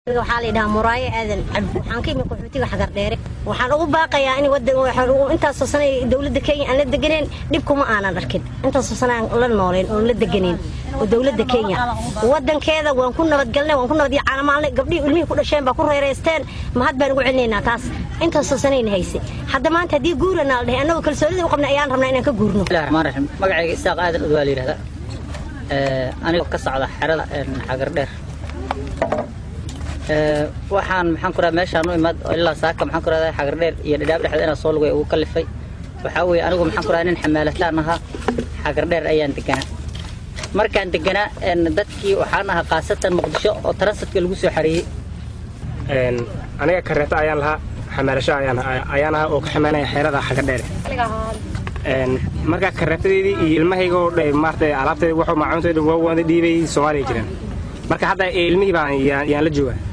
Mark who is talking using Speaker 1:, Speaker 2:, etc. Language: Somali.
Speaker 1: waxaa la yidhahaa muraayo aadan cabdi waxaan ka imi qaxootiga xagar dheere waxaan ugu baaqayaa in wadan intaasoo sana dowladda kenya aan la deganeen dhibkuma aanan arkin intaasoo sana aan la nooleen oon la deganeen oo dowladda kenya wadankeeda waan ku nabadgalnay waan ku nabad caanamaalnay gabdhihii ilmihii ku dhasheen baa ku reereysteen mahad baan ugu celinaynaa taas intaasoo sanayna haysay hadda maanta haddii guurana la dhahay annagoo kalsoonida u qabnay ayaan rabnaa inaan ka guurno
Speaker 2: bismillahi raxmaan raxiim magacayga isaaq aadan udwaa la yidhahdaa anigoo ka socda xerada xagar dheer waxaan maxaan ku radaa meeshaan u imaad ilaa saaka maxaan ku radaa xagar dheer iyo dhidhaab dhexda inaa soo lugay ugu kallifay waxaa weeye anigu maxaan ku radaa nin xamaalataan ahaa xagar dheer ayaan deganaa markaan deganaa dadkii waxaan ahaa khaasatan muqdisho oo transitka lagu soo xareeyey
Speaker 3: aniga kareeto ayaan lahaa xamaalasho ayaan ahaa oo ka xamaanaya xeerada xagar dheere markaa kareetadeedii iyo ilmahaygoo maarata alaabteeda waxuu maacuuntooda waa waanda dhiibay soomaaliya jiraan marka hadda ilmihii baan yaan la joogaa